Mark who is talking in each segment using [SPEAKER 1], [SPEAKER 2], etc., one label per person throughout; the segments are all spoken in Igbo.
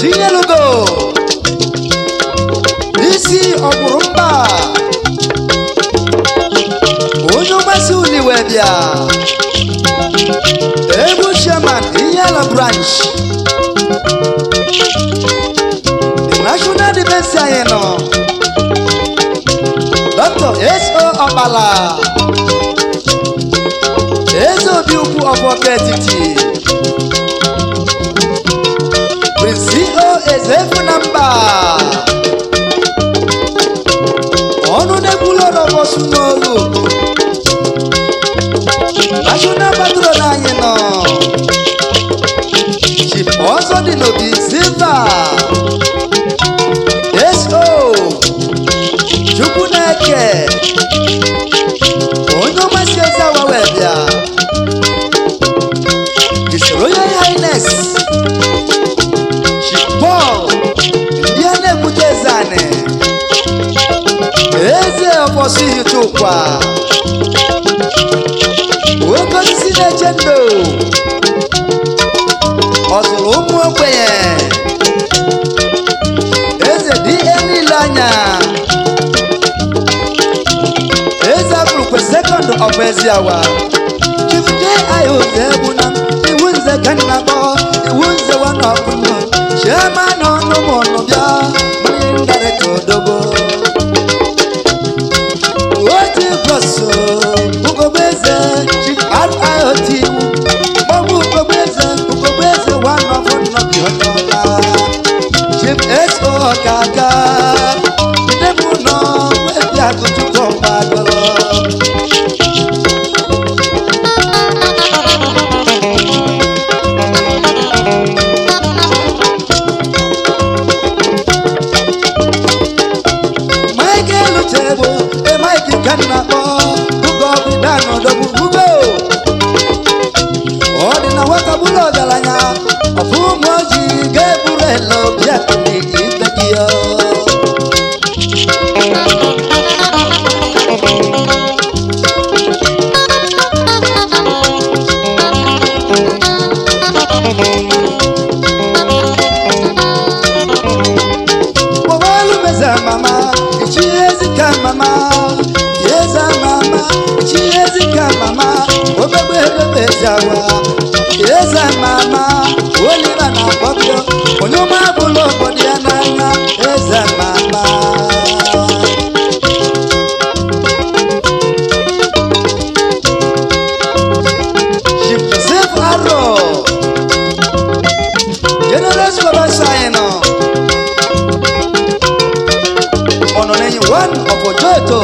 [SPEAKER 1] chinyelugo isi ọkwụrụ mba onye mmasị uliwe bịa egwu chairman iyela branch the national defense anyị nọ dr so ọkpala eze obi ukwu ọfọka etiti prince o ezefu na mba ọnụ na-ekwulọrọ bọsụ n'olu national patron anyị nọ chief ọzọ dị n'obi silva so chukwu na-eke onye ọmasị eze awa wee bịa His Royal Highness Chief Paul ndị a na-ekwute eze anị eze ọbọsị hicha ụkwa oke osisi na-eche ndụ ọ zụrụ ụmụ ogbenye eze dị ihe niile anya eze abụrụkwe sekọndụ ọbụ ezi awa chief j i oze egbuna iwu nze ka nna kpọ iwu nze wana ọkụnụ chiema na ọnụ m ọnụ bịa mmiri ngarịta odobo oti bọsụ ugogbe eze chief riot iwu maọbụ ugogbe eze ugogbe eze wana ọfụnụ bi onye ọla chief so ọkaga ndị mụ nọ webi agụchukwu ọgbagọrọ Michael Uchegbu, e Mike Kanakpo, Ugo Bidan Odogwu Ugo. Ọ dị na nwata bụrụ ọgaranya, ọfụ ụmụ ojii ga-eburu ele obi akụni ibe gị ya. Mobile meza mama, ichi ezika mama, yeza mama, ichi ezika mama, obegbe ebebe zawa, yeza mama, oliva na bọbio, onye ọma bụlụ obodo ya n'anya, eze mama. Chief Joseph Arrow, General Supervisor anyị nọ. ọnọ n'enyi one of ojoto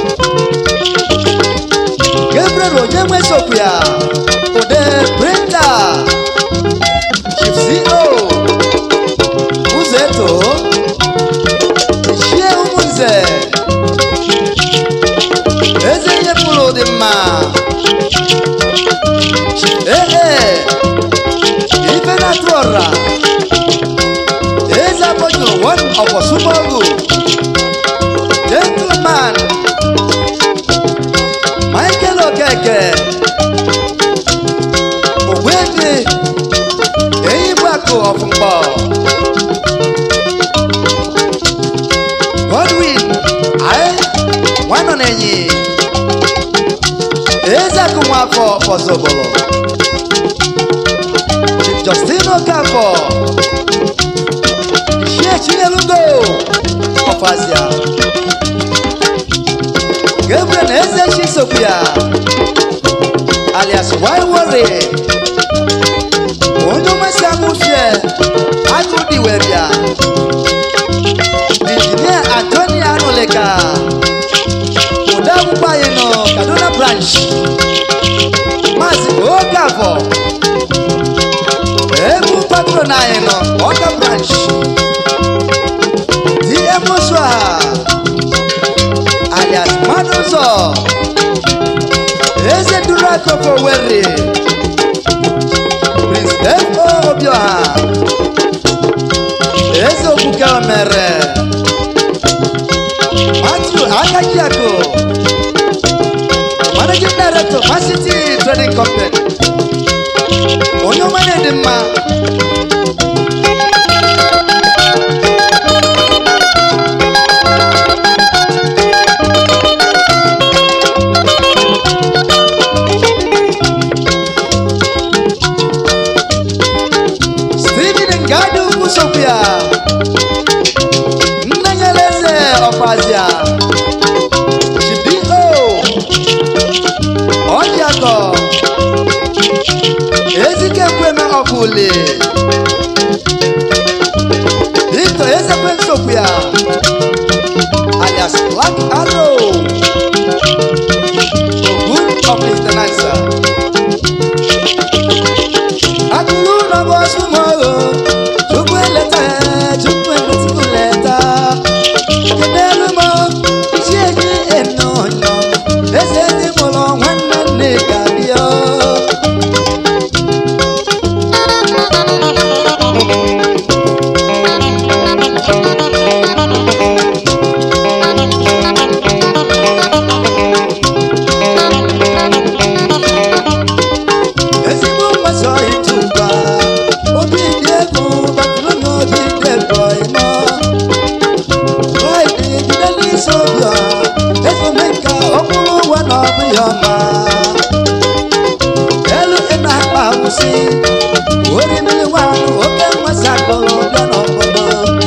[SPEAKER 1] gabriel onye nwesokwu ya ode brenda chief co ụzọ eto ichie ụmụnze eze ihe pụrụ dị mma ee ife na-atụ ọra eze abọjụ one of osumọgụ gentleman michael okeke ogbebi eyigbakụ ọfụmkpọ godwin ae nwanọ n'enyi ezeakụ nwafọ fọzọbọlọ chief justin okafọ ichie chinyelugo ọfazia Gabriel Eze Chisopia alias Waiwore onye ọmasị amụfie agụdị wee bịa injinia Antoni Anụlịka ode akwụkwọ anyị nọ Kaduna branch Maazị Okafọ egwu patron anyị nọ Ọka branch DM Osua alias mmadụ ụzọ eze duru akọfọ were prince fo obioha eze okwuke mere matthew akajiako managing director masity trading company onye ọma na-edi mma Nwafule Victor Ezekwe Nsokwu alias Black Arrow Ogun of International Akụrụ na bọsụ mọrụ Chukwu eleta Chukwu emetụkwu leta Kedelu m isi eji eno onyo Eze ndị mụrụ nwanne nne ka bịa ezigbo mgbasa ịtụba obi dị egwu batụrụ n'obi dị ebo ịnọ fraịde jide n'isi obi ọha ezome nka okpuru ụwa na ọbụ ya ọma elu ịna akpa awụsị orimiri nwaanyị oke mmasị akpọrọ bịa n'obodo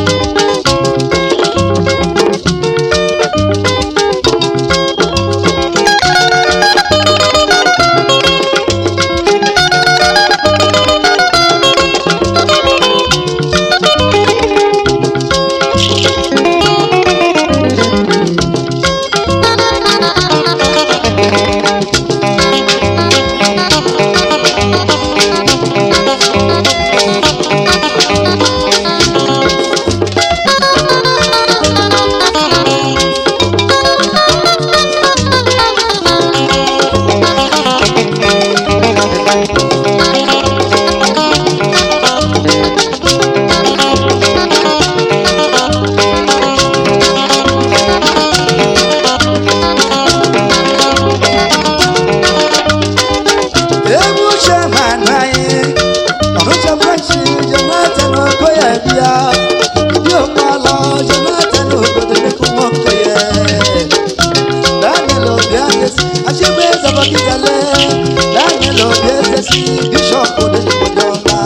[SPEAKER 1] egwu chairman anyị ọrụcha french jonathan okoye bịa ndị okpala jonathan obodo dịka nwoke ya daniel obiagesi achịgba eze bagidale daniel obiezesi bishọp odenigbodo ọma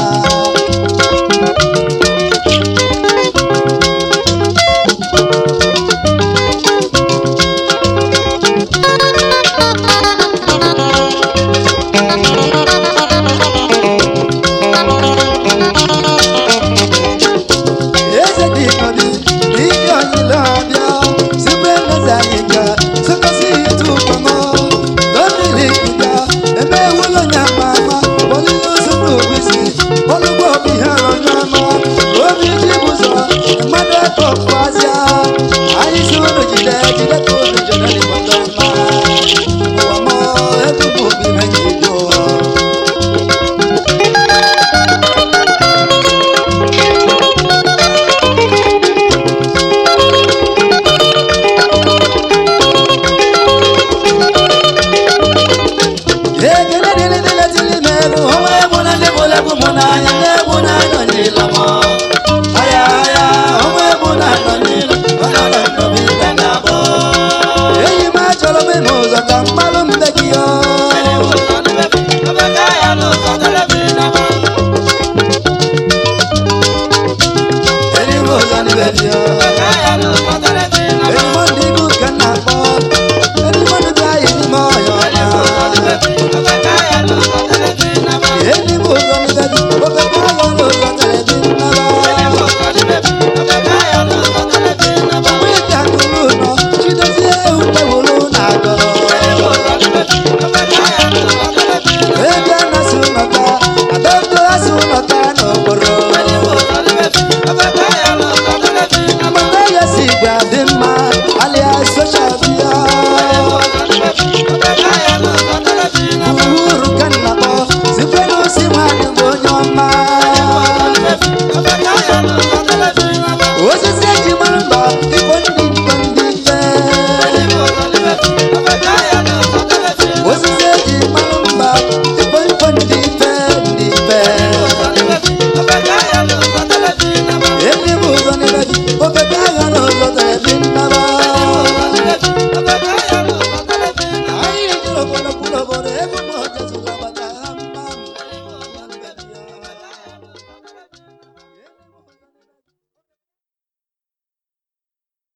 [SPEAKER 1] eze dị nọdị n'ike ọnyịla ọbịa sikwe eze anyị ga sịkọsị itu ụkpọmọ dominik ga eme ewulo nya ma ama olile ozu n'ogbisi olugbo obi ha onye ọma obi ji bụzọ mmadụ eke ọkpụazịa anyị si unu jide jide ka unu jide n'ịgbọta ọma ụwa mọ ebubo obi ha ji dị ụwa ekele dịrị dịrị tili merụ ọnwa egwu na ndị bụrụ egwu mụ n'anya ndị egwu na-anọ n'ịla mọ aya aya ọnwa egwu na-anọ n'ịla onye nọ n'obi ibe na-abụ enyi m achọrọ m ime ụzọ ka mmalụ mbe gị ọ enyi m ụzọ n'ibe gị ọ enyi m ndị gị ka m na-akpọ enyi m ndị bịa yi n'ime ọhịa ọnya enyi m ụzọ n'ibe gị ofe ka ọ n'ụzọ tere gị nnara Wíjà kúrú nọ, Chidozie Ewúrẹ́wòrú nà-agọrọ. Ebe na-asụ nọta, Adaugo asụ nọta n'okporo. Mgbe ya si gwa dị mma, alịa soshal bịa. Uhuru ka nna kpọ, sikwe n'osi nwanyị bụ onye ọma. Osisi eji mara mba, ikpo ndị ikpo ndị ife. Osisi eji mara mba, ikpo ikpo ndị ife ndị ife.